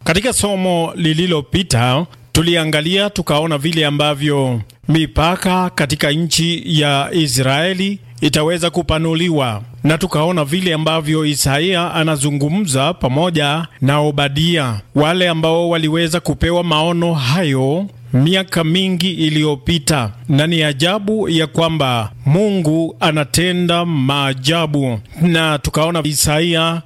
Katika somo lililopita tuliangalia tukaona vile ambavyo mipaka katika nchi ya Israeli itaweza kupanuliwa na tukaona vile ambavyo Isaia anazungumza pamoja na Obadia, wale ambao waliweza kupewa maono hayo miaka mingi iliyopita, na ni ajabu ya kwamba Mungu anatenda maajabu. Na tukaona Isaia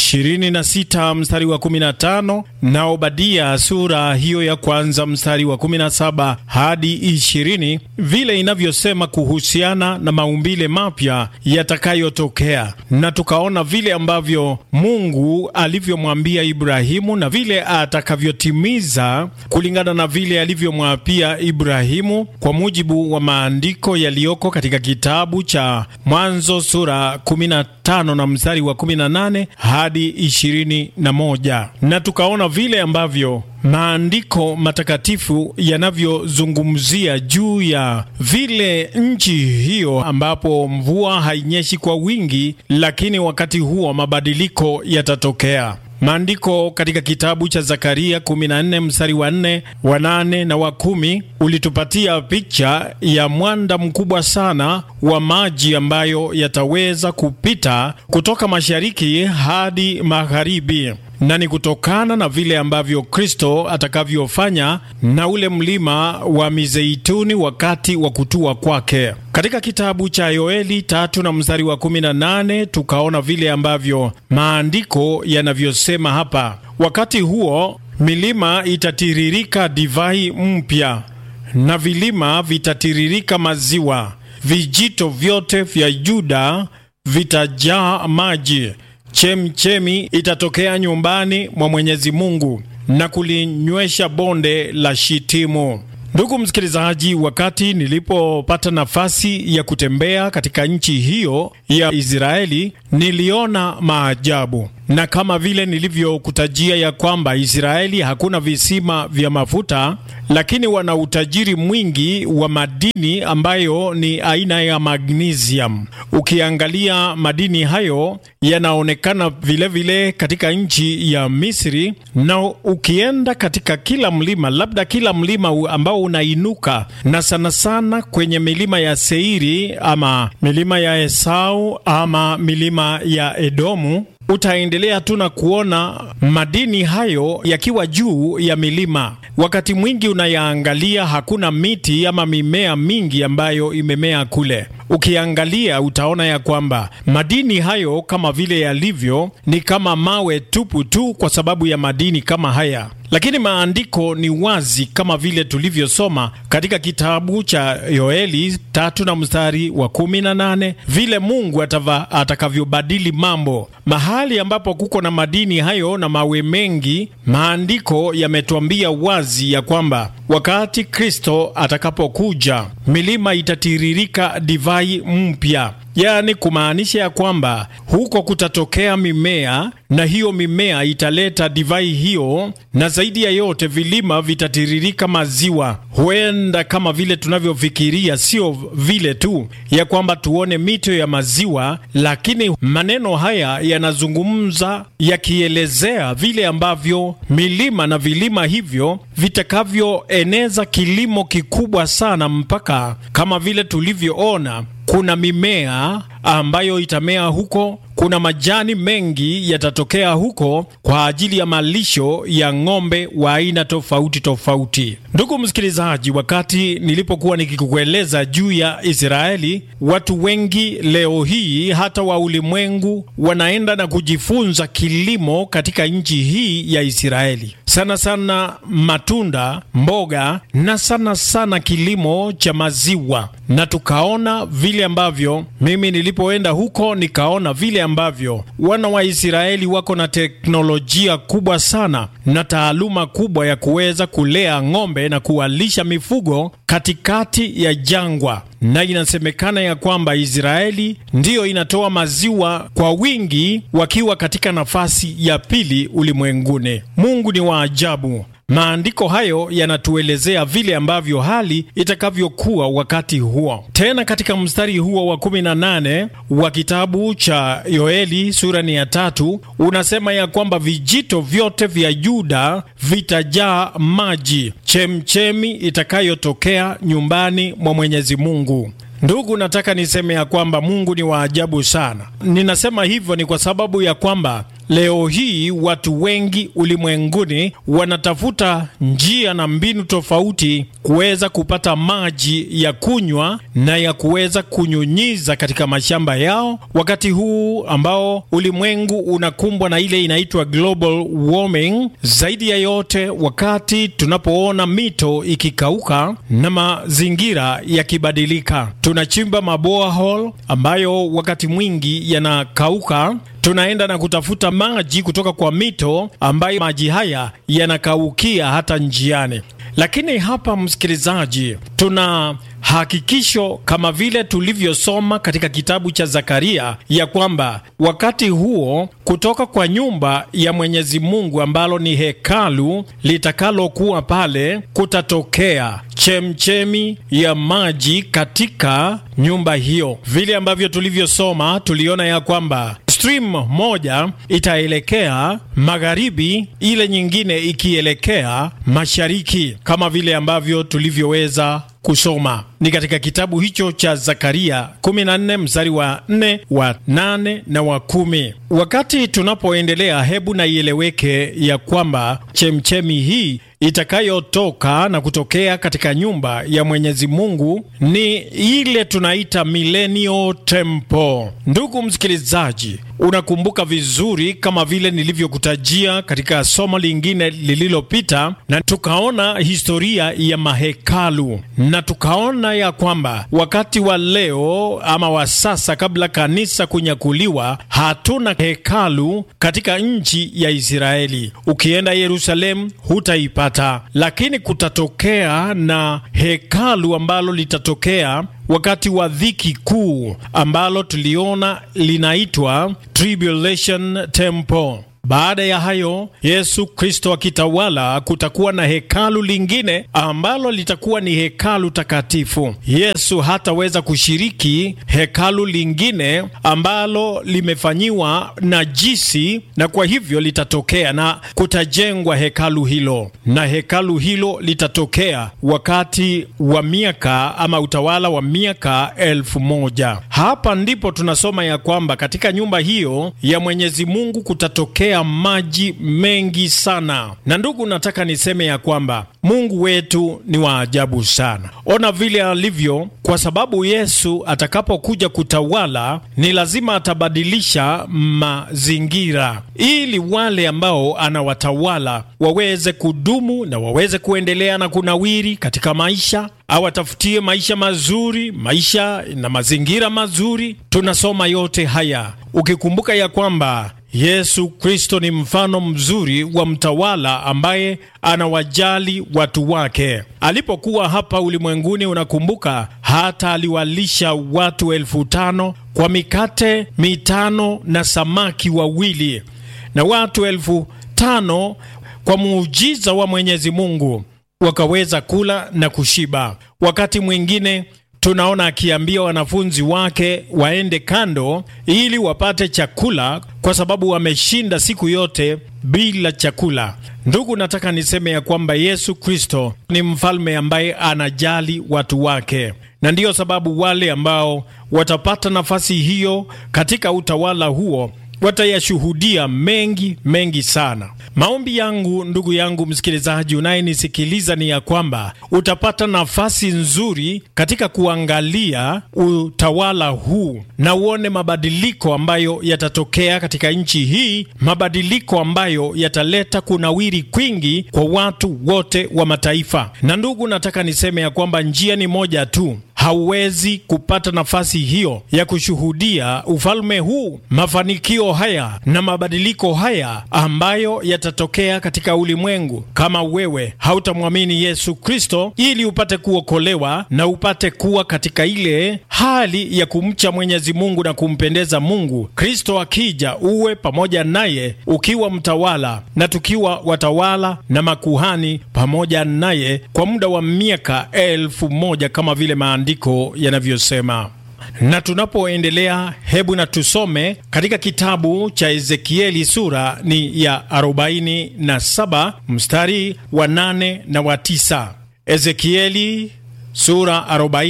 26 mstari wa 15 na Obadia sura hiyo ya kwanza mstari wa 17 hadi 20, vile inavyosema kuhusiana na maumbile mapya yatakayotokea, na tukaona vile ambavyo Mungu alivyomwambia Ibrahimu na vile atakavyotimiza kulingana na vile alivyomwapia Ibrahimu kwa mujibu wa maandiko yaliyoko katika kitabu cha Mwanzo sura 15 na mstari wa 18 hadi 21, na tukaona vile ambavyo maandiko matakatifu yanavyozungumzia juu ya vile nchi hiyo ambapo mvua hainyeshi kwa wingi, lakini wakati huo mabadiliko yatatokea. Maandiko katika kitabu cha Zakaria 14 mstari wa 4 wa 8 na wa 10 ulitupatia picha ya mwanda mkubwa sana wa maji ambayo yataweza kupita kutoka mashariki hadi magharibi na ni kutokana na vile ambavyo Kristo atakavyofanya na ule mlima wa Mizeituni wakati wa kutua kwake. Katika kitabu cha Yoeli tatu na mstari wa 18 tukaona vile ambavyo maandiko yanavyosema hapa: wakati huo milima itatiririka divai mpya na vilima vitatiririka maziwa, vijito vyote vya Yuda vitajaa maji Chemchemi itatokea nyumbani mwa Mwenyezi Mungu na kulinywesha bonde la Shitimu. Ndugu msikilizaji, wakati nilipopata nafasi ya kutembea katika nchi hiyo ya Israeli, niliona maajabu, na kama vile nilivyokutajia ya kwamba Israeli hakuna visima vya mafuta, lakini wana utajiri mwingi wa madini ambayo ni aina ya magnesium. Ukiangalia madini hayo yanaonekana vilevile vile katika nchi ya Misri, na ukienda katika kila mlima, labda kila mlima ambao unainuka na sana sana kwenye milima ya Seiri ama milima ya Esau ama milima ya Edomu utaendelea tu na kuona madini hayo yakiwa juu ya milima. Wakati mwingi unayaangalia, hakuna miti ama mimea mingi ambayo imemea kule. Ukiangalia utaona ya kwamba madini hayo kama vile yalivyo ni kama mawe tupu tu, kwa sababu ya madini kama haya lakini maandiko ni wazi kama vile tulivyosoma katika kitabu cha Yoeli tatu na mstari wa kumi na nane vile Mungu atakavyobadili mambo mahali ambapo kuko na madini hayo na mawe mengi. Maandiko yametuambia wazi ya kwamba wakati Kristo atakapokuja milima itatiririka divai mpya, yaani kumaanisha ya kwamba huko kutatokea mimea na hiyo mimea italeta divai hiyo, na zaidi ya yote vilima vitatiririka maziwa. Huenda kama vile tunavyofikiria, sio vile tu ya kwamba tuone mito ya maziwa, lakini maneno haya yanazungumza yakielezea vile ambavyo milima na vilima hivyo vitakavyoeneza kilimo kikubwa sana, mpaka kama vile tulivyoona kuna mimea ambayo itamea huko. Kuna majani mengi yatatokea huko kwa ajili ya malisho ya ng'ombe wa aina tofauti tofauti. Ndugu msikilizaji, wakati nilipokuwa nikikueleza juu ya Israeli, watu wengi leo hii hata wa ulimwengu wanaenda na kujifunza kilimo katika nchi hii ya Israeli, sana sana matunda, mboga na sana sana kilimo cha maziwa, na tukaona vile ambavyo mimi nilipoenda huko nikaona vile ambavyo wana wa Israeli wako na teknolojia kubwa sana na taaluma kubwa ya kuweza kulea ng'ombe na kuwalisha mifugo katikati ya jangwa, na inasemekana ya kwamba Israeli ndiyo inatoa maziwa kwa wingi, wakiwa katika nafasi ya pili ulimwenguni. Mungu ni wa ajabu. maandiko hayo yanatuelezea vile ambavyo hali itakavyokuwa wakati huo. Tena katika mstari huo wa 18 wa kitabu cha Yoeli sura ni ya tatu unasema ya kwamba vijito vyote vya Yuda vitajaa maji, chemchemi itakayotokea nyumbani mwa Mwenyezi Mungu. Ndugu, nataka niseme ya kwamba Mungu ni wa ajabu sana. Ninasema hivyo ni kwa sababu ya kwamba leo hii watu wengi ulimwenguni wanatafuta njia na mbinu tofauti kuweza kupata maji ya kunywa na ya kuweza kunyunyiza katika mashamba yao, wakati huu ambao ulimwengu unakumbwa na ile inaitwa global warming. Zaidi ya yote, wakati tunapoona mito ikikauka na mazingira yakibadilika, tunachimba maborehole ambayo wakati mwingi yanakauka tunaenda na kutafuta maji kutoka kwa mito ambayo maji haya yanakaukia hata njiani. Lakini hapa, msikilizaji, tuna hakikisho kama vile tulivyosoma katika kitabu cha Zakaria ya kwamba wakati huo kutoka kwa nyumba ya Mwenyezi Mungu ambalo ni hekalu litakalokuwa pale, kutatokea chemchemi ya maji katika nyumba hiyo. Vile ambavyo tulivyosoma, tuliona ya kwamba stream moja itaelekea magharibi, ile nyingine ikielekea mashariki, kama vile ambavyo tulivyoweza kusoma ni katika kitabu hicho cha Zakaria 14 mstari wa 4 wa 8 na wa kumi. Wakati tunapoendelea, hebu na ieleweke ya kwamba chemchemi hii itakayotoka na kutokea katika nyumba ya Mwenyezi Mungu ni ile tunaita millennial temple. Ndugu msikilizaji, unakumbuka vizuri kama vile nilivyokutajia katika somo lingine lililopita, na tukaona historia ya mahekalu na tukaona ya kwamba wakati wa leo ama wa sasa, kabla kanisa kunyakuliwa, hatuna hekalu katika nchi ya Israeli. Ukienda Yerusalemu hutaipata, lakini kutatokea na hekalu ambalo litatokea wakati wa dhiki kuu ambalo tuliona linaitwa Tribulation Temple. Baada ya hayo Yesu Kristo akitawala, kutakuwa na hekalu lingine ambalo litakuwa ni hekalu takatifu. Yesu hataweza kushiriki hekalu lingine ambalo limefanyiwa najisi, na kwa hivyo litatokea na kutajengwa hekalu hilo, na hekalu hilo litatokea wakati wa miaka ama utawala wa miaka elfu moja. Hapa ndipo tunasoma ya kwamba katika nyumba hiyo ya Mwenyezi Mungu kutatokea maji mengi sana. Na ndugu, nataka niseme ya kwamba Mungu wetu ni wa ajabu sana. Ona vile alivyo, kwa sababu Yesu atakapokuja kutawala ni lazima atabadilisha mazingira ili wale ambao anawatawala waweze kudumu na waweze kuendelea na kunawiri katika maisha, awatafutie maisha mazuri, maisha na mazingira mazuri. Tunasoma yote haya ukikumbuka ya kwamba Yesu Kristo ni mfano mzuri wa mtawala ambaye anawajali watu wake. Alipokuwa hapa ulimwenguni, unakumbuka hata aliwalisha watu elfu tano kwa mikate mitano na samaki wawili, na watu elfu tano kwa muujiza wa Mwenyezi Mungu wakaweza kula na kushiba. Wakati mwingine tunaona akiambia wanafunzi wake waende kando ili wapate chakula kwa sababu wameshinda siku yote bila chakula. Ndugu, nataka niseme ya kwamba Yesu Kristo ni mfalme ambaye anajali watu wake, na ndiyo sababu wale ambao watapata nafasi hiyo katika utawala huo watayashuhudia mengi mengi sana. Maombi yangu ndugu yangu msikilizaji unayenisikiliza ni ya kwamba utapata nafasi nzuri katika kuangalia utawala huu na uone mabadiliko ambayo yatatokea katika nchi hii, mabadiliko ambayo yataleta kunawiri kwingi kwa watu wote wa mataifa. Na ndugu, nataka niseme ya kwamba njia ni moja tu hauwezi kupata nafasi hiyo ya kushuhudia ufalme huu, mafanikio haya na mabadiliko haya ambayo yatatokea katika ulimwengu, kama wewe hautamwamini Yesu Kristo ili upate kuokolewa na upate kuwa katika ile hali ya kumcha Mwenyezi Mungu na kumpendeza Mungu. Kristo akija uwe pamoja naye ukiwa mtawala na tukiwa watawala na makuhani pamoja naye kwa muda wa miaka elfu moja kama vile maandiko yanavyosema. Na tunapoendelea, hebu na tusome katika kitabu cha Ezekieli, sura ni ya 47 mstari wa 8 na wa 9. Ezekieli sura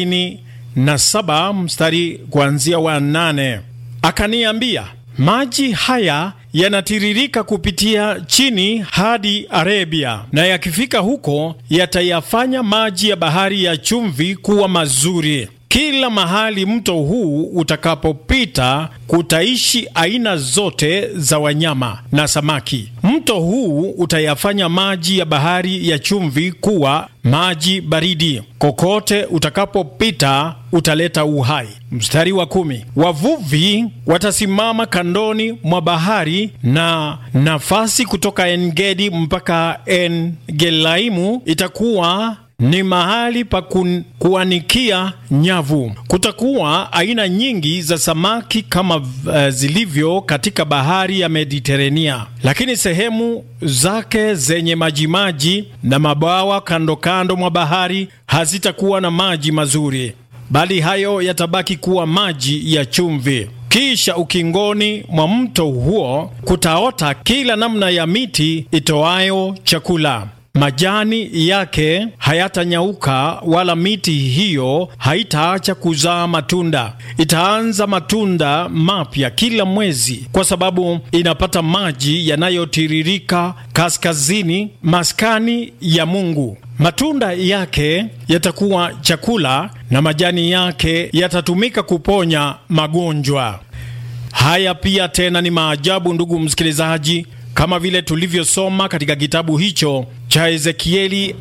47 mstari kuanzia wa 8. Akaniambia, maji haya yanatiririka kupitia chini hadi Arabia, na yakifika huko yatayafanya maji ya bahari ya chumvi kuwa mazuri. Kila mahali mto huu utakapopita kutaishi aina zote za wanyama na samaki. Mto huu utayafanya maji ya bahari ya chumvi kuwa maji baridi. Kokote utakapopita utaleta uhai. Mstari wa kumi, wavuvi watasimama kandoni mwa bahari na nafasi kutoka Engedi mpaka Engelaimu itakuwa ni mahali pa kuanikia nyavu. Kutakuwa aina nyingi za samaki kama uh, zilivyo katika bahari ya Mediterania, lakini sehemu zake zenye majimaji na mabawa kando kando mwa bahari hazitakuwa na maji mazuri, bali hayo yatabaki kuwa maji ya chumvi. Kisha ukingoni mwa mto huo kutaota kila namna ya miti itoayo chakula majani yake hayatanyauka, wala miti hiyo haitaacha kuzaa matunda. Itaanza matunda mapya kila mwezi, kwa sababu inapata maji yanayotiririka kaskazini, maskani ya Mungu. Matunda yake yatakuwa chakula na majani yake yatatumika kuponya magonjwa. Haya pia tena ni maajabu, ndugu msikilizaji, kama vile tulivyosoma katika kitabu hicho cha Ezekieli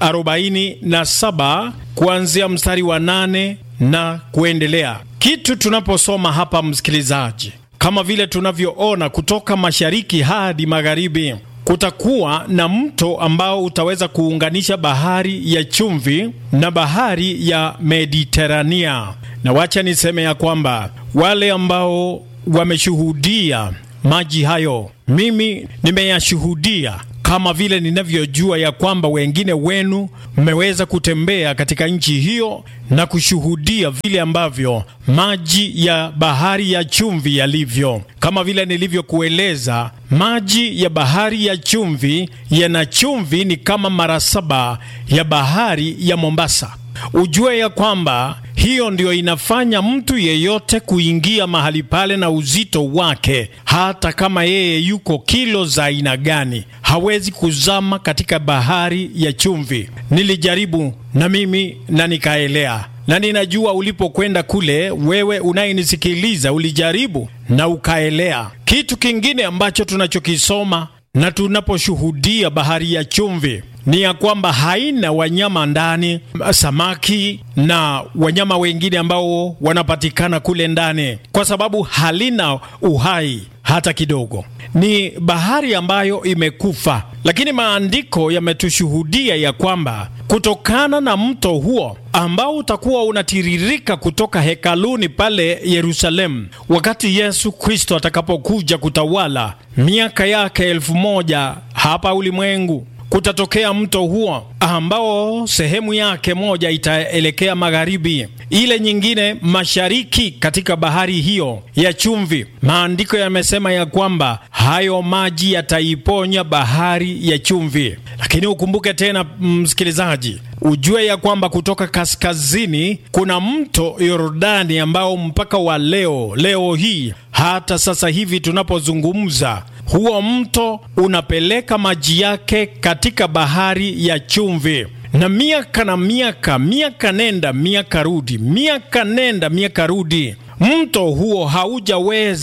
47 kuanzia mstari wa 8 na kuendelea. Kitu tunaposoma hapa, msikilizaji, kama vile tunavyoona kutoka mashariki hadi magharibi, kutakuwa na mto ambao utaweza kuunganisha bahari ya chumvi na bahari ya Mediterania. Na wacha niseme ya kwamba wale ambao wameshuhudia maji hayo, mimi nimeyashuhudia kama vile ninavyojua ya kwamba wengine wenu mmeweza kutembea katika nchi hiyo na kushuhudia vile ambavyo maji ya bahari ya chumvi yalivyo. Kama vile nilivyokueleza, maji ya bahari ya chumvi yana chumvi ni kama mara saba ya bahari ya Mombasa. Ujue ya kwamba hiyo ndio inafanya mtu yeyote kuingia mahali pale na uzito wake, hata kama yeye yuko kilo za aina gani, hawezi kuzama katika bahari ya chumvi. Nilijaribu na mimi na nikaelea, na ninajua ulipokwenda kule, wewe unayenisikiliza ulijaribu na ukaelea. Kitu kingine ambacho tunachokisoma na tunaposhuhudia bahari ya chumvi ni ya kwamba haina wanyama ndani, samaki na wanyama wengine ambao wanapatikana kule ndani, kwa sababu halina uhai hata kidogo. Ni bahari ambayo imekufa, lakini maandiko yametushuhudia ya kwamba kutokana na mto huo ambao utakuwa unatiririka kutoka hekaluni pale Yerusalemu, wakati Yesu Kristo atakapokuja kutawala miaka yake elfu moja hapa ulimwengu kutatokea mto huo ambao sehemu yake moja itaelekea magharibi, ile nyingine mashariki, katika bahari hiyo ya chumvi. Maandiko yamesema ya kwamba hayo maji yataiponya bahari ya chumvi. Lakini ukumbuke tena, msikilizaji, ujue ya kwamba kutoka kaskazini kuna mto Yordani ambao mpaka wa leo leo hii hata sasa hivi tunapozungumza huo mto unapeleka maji yake katika bahari ya chumvi, na miaka na miaka, miaka nenda miaka rudi, miaka nenda miaka rudi, mto huo haujaweza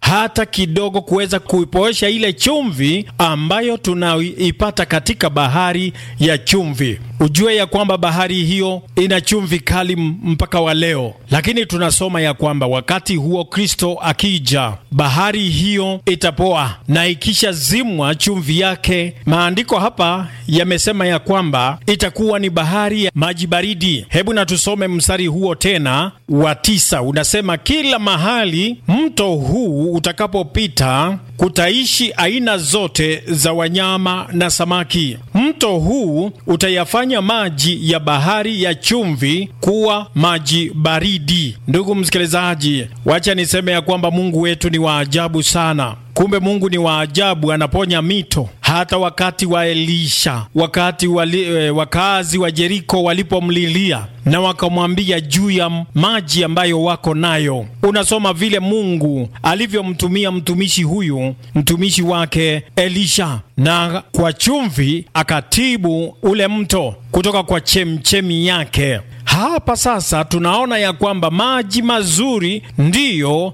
hata kidogo kuweza kuipoesha ile chumvi ambayo tunaipata katika bahari ya chumvi. Ujue ya kwamba bahari hiyo ina chumvi kali mpaka wa leo, lakini tunasoma ya kwamba wakati huo Kristo akija, bahari hiyo itapoa na ikisha zimwa chumvi yake, maandiko hapa yamesema ya kwamba itakuwa ni bahari ya maji baridi. Hebu na tusome mstari huo tena wa tisa, unasema kila mahali mto huu utakapopita kutaishi aina zote za wanyama na samaki. Mto huu utayafanya maji ya bahari ya chumvi kuwa maji baridi. Ndugu msikilizaji, wacha niseme ya kwamba Mungu wetu ni wa ajabu sana. Kumbe Mungu ni wa ajabu, anaponya mito. Hata wakati wa Elisha, wakati wali, e, wakazi wa Jeriko walipomlilia na wakamwambia juu ya maji ambayo wako nayo, unasoma vile Mungu alivyomtumia mtumishi huyu, mtumishi wake Elisha, na kwa chumvi akatibu ule mto kutoka kwa chemchemi yake. Hapa sasa tunaona ya kwamba maji mazuri ndiyo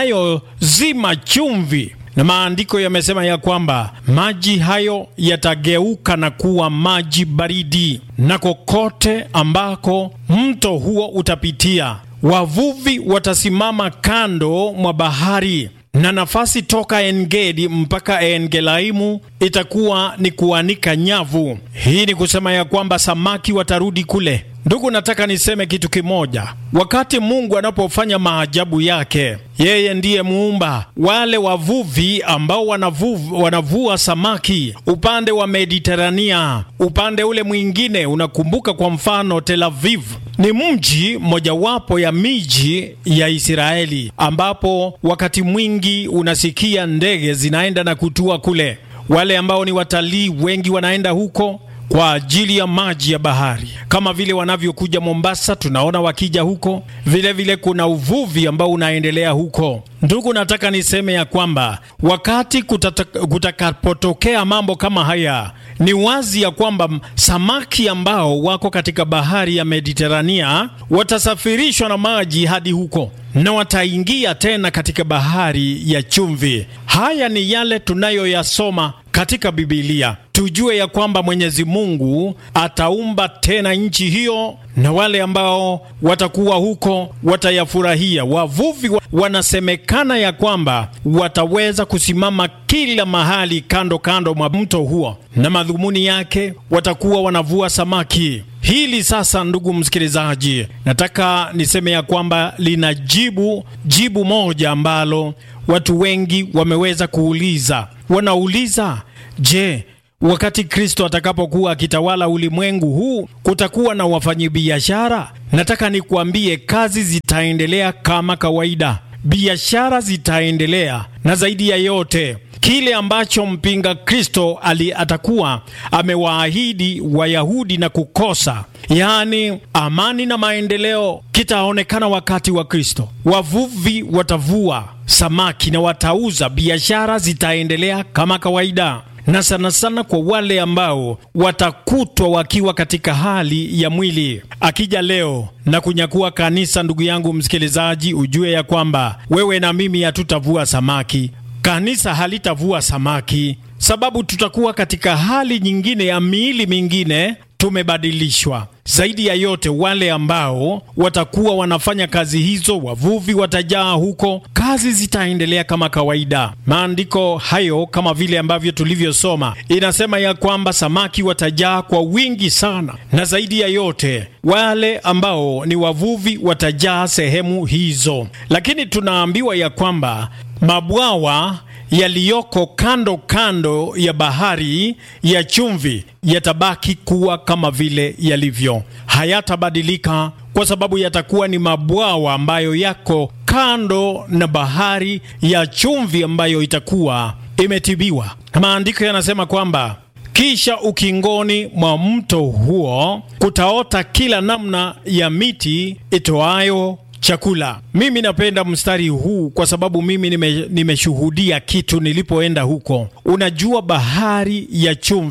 yanayozima chumvi na maandiko yamesema ya kwamba maji hayo yatageuka na kuwa maji baridi, na kokote ambako mto huo utapitia, wavuvi watasimama kando mwa bahari, na nafasi toka Engedi mpaka Engelaimu itakuwa ni kuanika nyavu. Hii ni kusema ya kwamba samaki watarudi kule. Ndugu, nataka niseme kitu kimoja. Wakati Mungu anapofanya maajabu yake, yeye ndiye muumba. Wale wavuvi ambao wanavu, wanavua samaki upande wa Mediterania, upande ule mwingine, unakumbuka kwa mfano Tel Aviv ni mji mojawapo ya miji ya Israeli ambapo wakati mwingi unasikia ndege zinaenda na kutua kule. Wale ambao ni watalii wengi wanaenda huko kwa ajili ya maji ya bahari, kama vile wanavyokuja Mombasa, tunaona wakija huko. Vilevile vile kuna uvuvi ambao unaendelea huko. Ndugu, nataka niseme ya kwamba wakati kutakapotokea mambo kama haya, ni wazi ya kwamba samaki ambao wako katika bahari ya Mediterania watasafirishwa na maji hadi huko na wataingia tena katika bahari ya chumvi. Haya ni yale tunayoyasoma katika Bibilia. Tujue ya kwamba Mwenyezi Mungu ataumba tena nchi hiyo, na wale ambao watakuwa huko watayafurahia. Wavuvi wanasemekana ya kwamba wataweza kusimama kila mahali kando kando mwa mto huo, na madhumuni yake watakuwa wanavua samaki. Hili sasa, ndugu msikilizaji, nataka niseme ya kwamba lina jibu jibu moja ambalo watu wengi wameweza kuuliza. Wanauliza, je, wakati Kristo atakapokuwa akitawala ulimwengu huu kutakuwa na wafanyabiashara? Nataka nikuambie, kazi zitaendelea kama kawaida, biashara zitaendelea, na zaidi ya yote kile ambacho mpinga Kristo ali atakuwa amewaahidi Wayahudi na kukosa, yaani amani na maendeleo, kitaonekana wakati wa Kristo. Wavuvi watavua samaki na watauza, biashara zitaendelea kama kawaida na sana sana kwa wale ambao watakutwa wakiwa katika hali ya mwili. Akija leo na kunyakua kanisa, ndugu yangu msikilizaji, ujue ya kwamba wewe na mimi hatutavua samaki, kanisa halitavua samaki, sababu tutakuwa katika hali nyingine ya miili mingine tumebadilishwa. Zaidi ya yote, wale ambao watakuwa wanafanya kazi hizo, wavuvi watajaa huko, kazi zitaendelea kama kawaida. Maandiko hayo kama vile ambavyo tulivyosoma, inasema ya kwamba samaki watajaa kwa wingi sana, na zaidi ya yote, wale ambao ni wavuvi watajaa sehemu hizo. Lakini tunaambiwa ya kwamba mabwawa yaliyoko kando kando ya bahari ya chumvi yatabaki kuwa kama vile yalivyo, hayatabadilika kwa sababu yatakuwa ni mabwawa ambayo yako kando na bahari ya chumvi ambayo itakuwa imetibiwa. Maandiko yanasema kwamba kisha ukingoni mwa mto huo kutaota kila namna ya miti itoayo chakula. Mimi napenda mstari huu kwa sababu mimi nime, nimeshuhudia kitu nilipoenda huko. Unajua, bahari ya chumvi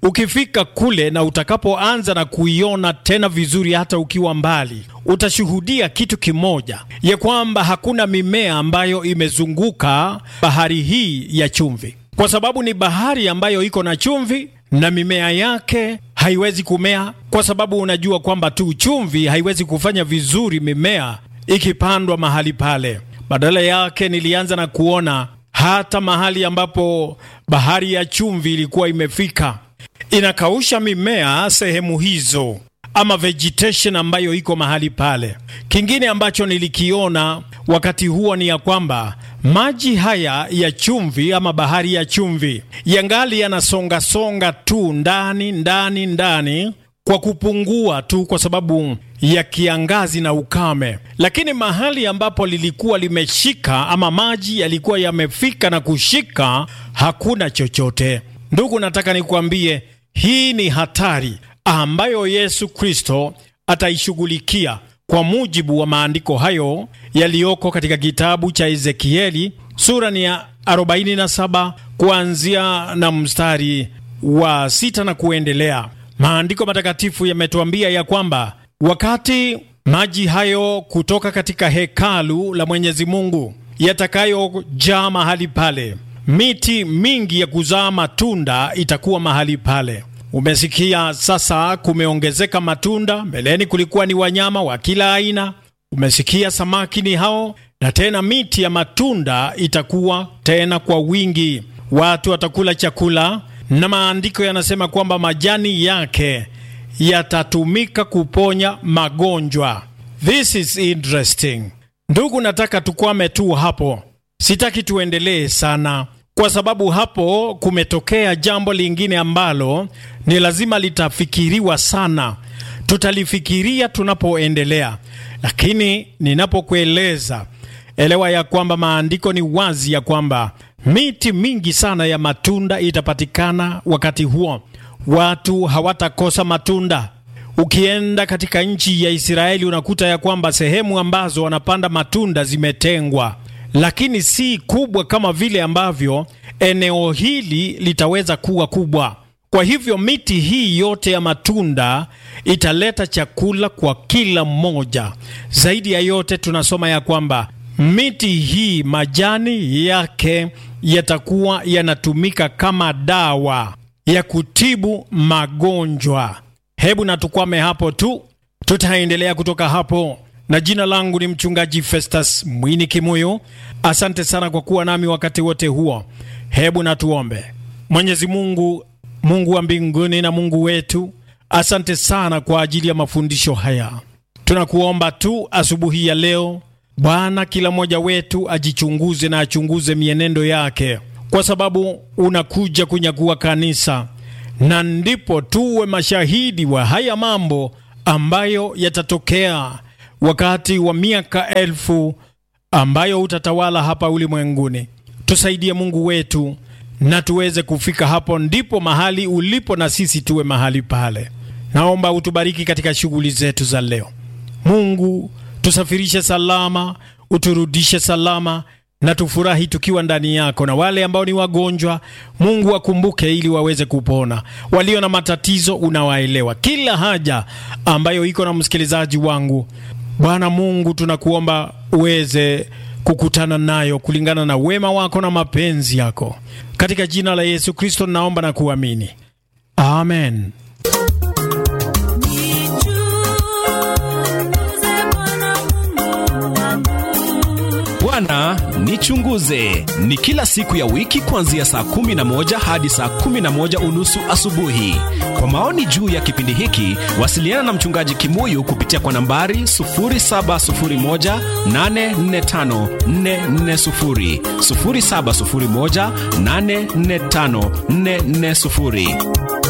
ukifika kule na utakapoanza na kuiona tena vizuri, hata ukiwa mbali, utashuhudia kitu kimoja, ya kwamba hakuna mimea ambayo imezunguka bahari hii ya chumvi, kwa sababu ni bahari ambayo iko na chumvi na mimea yake haiwezi kumea, kwa sababu unajua kwamba tu chumvi haiwezi kufanya vizuri mimea ikipandwa mahali pale. Badala yake nilianza na kuona hata mahali ambapo bahari ya chumvi ilikuwa imefika inakausha mimea sehemu hizo, ama vegetation ambayo iko mahali pale. Kingine ambacho nilikiona wakati huo ni ya kwamba maji haya ya chumvi ama bahari ya chumvi yangali yanasongasonga tu ndani ndani ndani kwa kupungua tu kwa sababu ya kiangazi na ukame, lakini mahali ambapo lilikuwa limeshika ama maji yalikuwa yamefika na kushika, hakuna chochote. Ndugu, nataka nikuambie hii ni hatari ambayo Yesu Kristo ataishughulikia kwa mujibu wa maandiko hayo yaliyoko katika kitabu cha Ezekieli sura ni ya 47 kuanzia na mstari wa sita na kuendelea. Maandiko matakatifu yametuambia ya kwamba wakati maji hayo kutoka katika hekalu la Mwenyezi Mungu yatakayojaa mahali pale, miti mingi ya kuzaa matunda itakuwa mahali pale. Umesikia sasa, kumeongezeka matunda. Mbeleni kulikuwa ni wanyama wa kila aina. Umesikia samaki ni hao, na tena miti ya matunda itakuwa tena kwa wingi, watu watakula chakula na maandiko yanasema kwamba majani yake yatatumika kuponya magonjwa. This is interesting. Ndugu, nataka tukwame tu hapo, sitaki tuendelee sana, kwa sababu hapo kumetokea jambo lingine ambalo ni lazima litafikiriwa sana. Tutalifikiria tunapoendelea, lakini ninapokueleza, elewa ya kwamba maandiko ni wazi ya kwamba miti mingi sana ya matunda itapatikana wakati huo. Watu hawatakosa matunda. Ukienda katika nchi ya Israeli unakuta ya kwamba sehemu ambazo wanapanda matunda zimetengwa, lakini si kubwa kama vile ambavyo eneo hili litaweza kuwa kubwa. Kwa hivyo miti hii yote ya matunda italeta chakula kwa kila mmoja. Zaidi ya yote, tunasoma ya kwamba miti hii majani yake yatakuwa yanatumika kama dawa ya kutibu magonjwa. Hebu na tukwame hapo tu, tutaendelea kutoka hapo, na jina langu ni mchungaji Festus Mwini Kimuyu. Asante sana kwa kuwa nami wakati wote huo. Hebu na tuombe. Mwenyezi Mungu, Mungu wa mbinguni na Mungu wetu, asante sana kwa ajili ya mafundisho haya. Tunakuomba tu asubuhi ya leo Bwana, kila mmoja wetu ajichunguze na achunguze mienendo yake, kwa sababu unakuja kunyakua kanisa, na ndipo tuwe mashahidi wa haya mambo ambayo yatatokea wakati wa miaka elfu ambayo utatawala hapa ulimwenguni. Tusaidie Mungu wetu, na tuweze kufika hapo, ndipo mahali ulipo, na sisi tuwe mahali pale. Naomba utubariki katika shughuli zetu za leo, Mungu tusafirishe salama, uturudishe salama, na tufurahi tukiwa ndani yako. Na wale ambao ni wagonjwa, Mungu wakumbuke ili waweze kupona. Walio na matatizo, unawaelewa kila haja ambayo iko na msikilizaji wangu. Bwana Mungu, tunakuomba uweze kukutana nayo kulingana na wema wako na mapenzi yako, katika jina la Yesu Kristo naomba na kuamini, amen. Bwana nichunguze ni kila siku ya wiki kuanzia saa kumi na moja hadi saa kumi na moja unusu asubuhi. Kwa maoni juu ya kipindi hiki, wasiliana na mchungaji Kimuyu kupitia kwa nambari 0701845440, 0701845440.